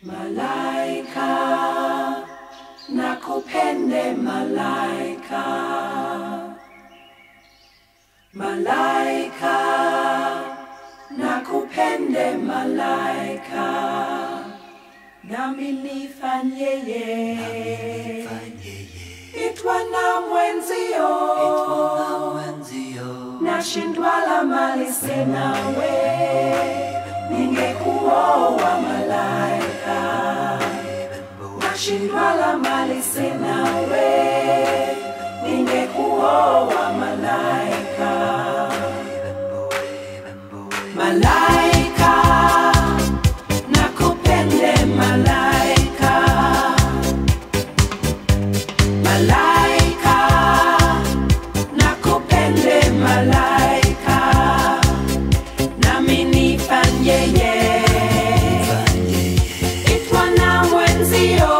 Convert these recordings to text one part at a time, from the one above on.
Malaika, nakupende malaika. Malaika, nakupende malaika. Nami nifanyeye, itwa na mwenzio, nashindwa la mali sinawe, ningekuoa malaika. Nashindwa la mali sinawe, ningekuoa malaika. Malaika, nakupende malaika. Malaika, nakupende malaika. Nami nifanyeye, itwa na mwenzio.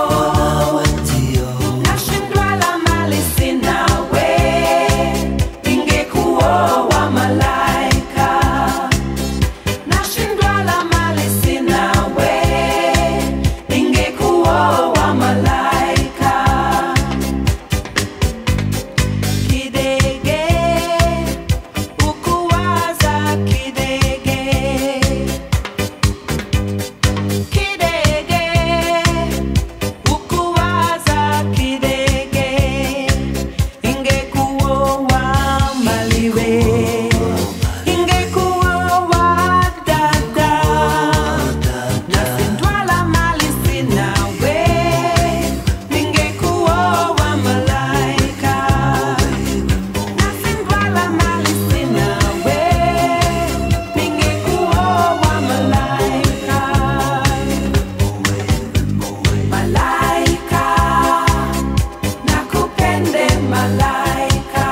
Nashindwa la mali sinawe, ningekuoa malaika. Nashindwa la mali sinawe, ningekuoa malaika. Kidege, ukuwaza kidege. Kidege, ukuwaza kidege. Ingekuoa maliwe. Ingekuoa dada. Nashindwa la mali sinawe. Ningekuoa malaika. Nashindwa la mali sinawe. Ningekuoa malaika. Malaika, nakupende malaika.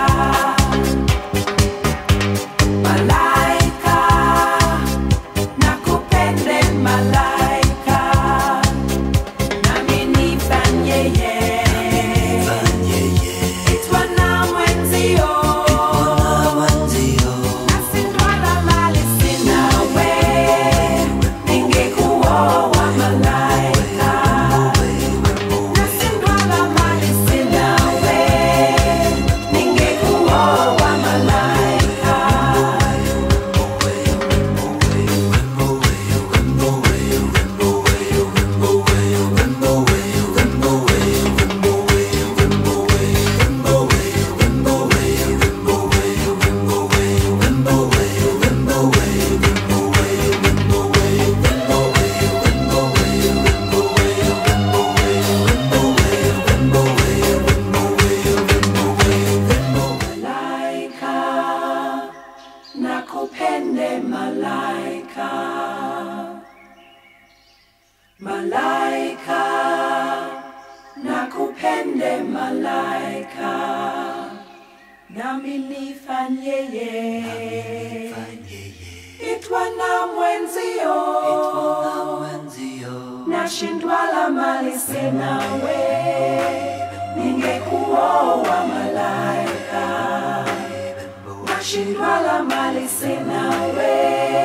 Malaika, nakupende malaika. Nami nifanyeye, itwa na mwenzio. Nashindwa la mali sinawe, ningekuoa malaika. Nashindwa la mali sinawe, ningekuoa malaika. Malaika, nakupende malaika. Malaika, nakupende malaika. Nami nifanyeye, itwa na mwenzio. Nashindwa la mali sinawe, ningekuoa malaika. Nashindwa la mali sinawe,